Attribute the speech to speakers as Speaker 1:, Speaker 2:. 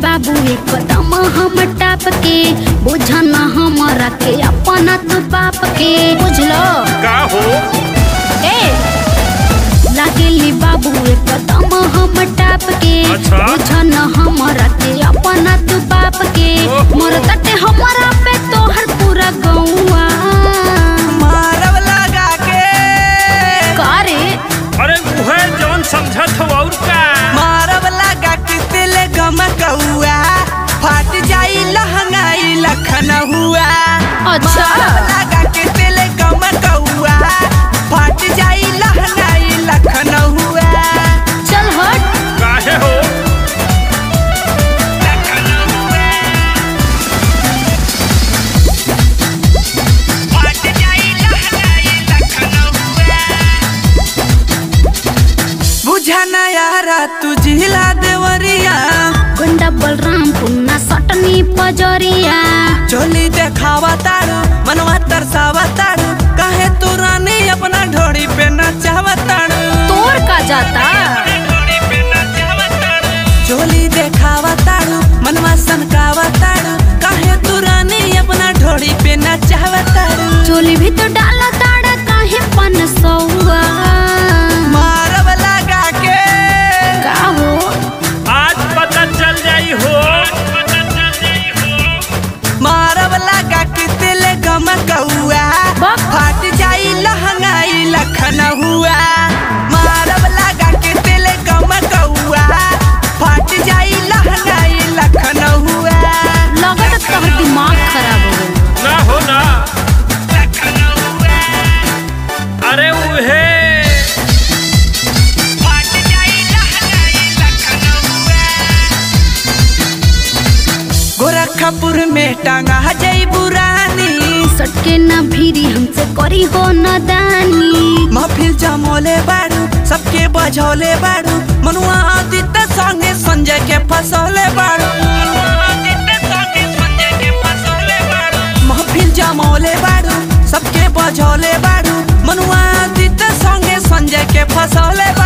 Speaker 1: बाबू एक कदम हम टाप के बुझन हमरा के अपना तू बाप के बुझलो
Speaker 2: का हो
Speaker 1: ए लागेली बाबू एक कदम हम टाप के
Speaker 2: अच्छा।
Speaker 1: बुझन हमरा के अपना तू बाप के
Speaker 2: ओहो।
Speaker 1: मोर तटे हमरा पे तोहर पूरा गौआ
Speaker 3: मारव लगा के
Speaker 1: करे
Speaker 2: अरे उहे जौन समझत हो और का
Speaker 3: मारव लगा के दिल गमकौआ फाट जाई लहंगाई लखन हुआ
Speaker 1: अच्छा।
Speaker 3: मारव लगा के दिल गमकौआ फाट जाई लहंगाई लखन हुआ
Speaker 1: चल हट
Speaker 2: काहे हो
Speaker 3: लखन हुआ फाट जाई लहंगाई लखन हुआ बुझा ना यारा तू जिला देवरिया
Speaker 1: गुंडा बलराम पुन्ना सटनी पजरिया
Speaker 3: चोली देखावा तारू मनवा तरसावा तारू काहे तू रानी अपना ढोड़ी पे नचावा तारू
Speaker 1: तोर का जाता
Speaker 3: चोली देखावा तारू मनवा सनकावा तारू काहे तू रानी अपना ढोड़ी पे नचावा तारू
Speaker 1: चोली भी तो डाला ताड़ा काहे पन सौआ
Speaker 3: मारव लगा के
Speaker 1: का हो
Speaker 2: आज पता चल जाई हो
Speaker 3: मारव लगा के दिल गमकौआ
Speaker 1: बक।
Speaker 3: फाट जाई लहंगाई लखन हुआ मारव लगा के दिल गमकौआ फाट जाई लहंगाई लखन हुआ
Speaker 1: लगत तोहर दिमाग खराब हो गइल
Speaker 2: ना हो ना
Speaker 3: लखन हुआ
Speaker 2: अरे उहे
Speaker 3: फाट जाई लहंगाई लखन हुआ गोरखपुर में टांगा जई बुरानी
Speaker 1: सटके ना भीरी हमसे करी हो न दानी
Speaker 3: महफिल जमोले बाड़ू सबके बजौले बाड़ू मनुआ आदित्य संगे संजय के फसौले बाड़ू महफिल जमौले बाड़ू सबके बजौले बाड़ू मनुआ आदित्य संगे संजय के फसौले